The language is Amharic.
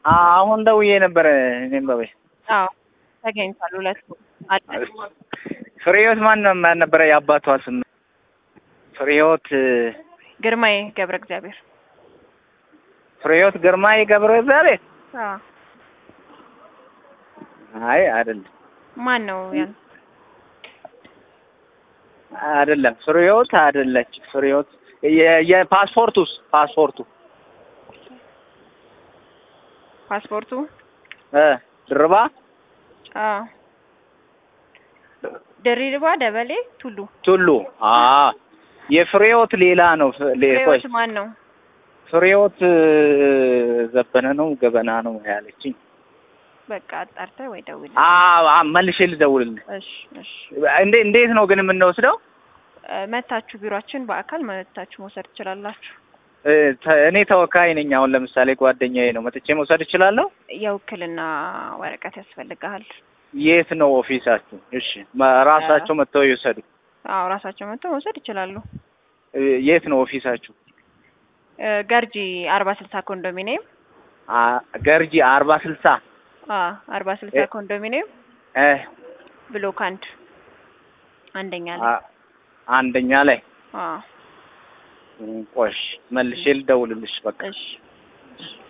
አሁን ደውዬ ነበረ እኔም በበይ አዎ ተገኝቷል። ሁለቱ አለ ፍሬህይወት ማን ነው ማን ነበረ የአባቷ ስም? ፍሬህይወት ግርማዬ ገብረ እግዚአብሔር። ፍሬህይወት ግርማይ ገብረ እግዚአብሔር። አዎ አይ አይደለም ማን ነው ያን? አይደለም ፍሬህይወት አይደለች። ፍሬህይወት የ- የፓስፖርቱስ ፓስፖርቱ ፓስፖርቱ እ ድርባ አዎ ድሪርባ ደበሌ ቱሉ ቱሉ አ የፍሬህይወት ሌላ ነው። ፍ- ሌ- ቆይ ፍሬህይወት ማን ነው? ፍሬህይወት ዘበነ ነው ገበና ነው ያለችኝ። በቃ አጣርተህ ወይ ደውል። አዎ አ- መልሼ ልደውልልህ። እሺ እሺ እንዴ እንዴት ነው ግን የምንወስደው? እ፣ መታችሁ ቢሯችን በአካል መታችሁ መውሰድ ትችላላችሁ። እ፣ ተ- እኔ ተወካይ ነኝ። አሁን ለምሳሌ ጓደኛዬ ነው መጥቼ መውሰድ እችላለሁ? የውክልና ወረቀት ያስፈልግሃል። የት ነው ኦፊሳችሁ? እሺ መ- ራሳቸው መጥተው ይውሰዱ። አዎ ራሳቸው መጥተው መውሰድ ይችላሉ። እ፣ የት ነው ኦፊሳችሁ? እ፣ ገርጂ አርባ ስልሳ ኮንዶሚኒየም አ ገርጂ አርባ ስልሳ አ አርባ ስልሳ እ- ኮንዶሚኒየም እ ብሎክ አንድ አንደኛ ላይ አ- አንደኛ ላይ አ ቆሽ መልሼ ልደውልልሽ በቃ እሺ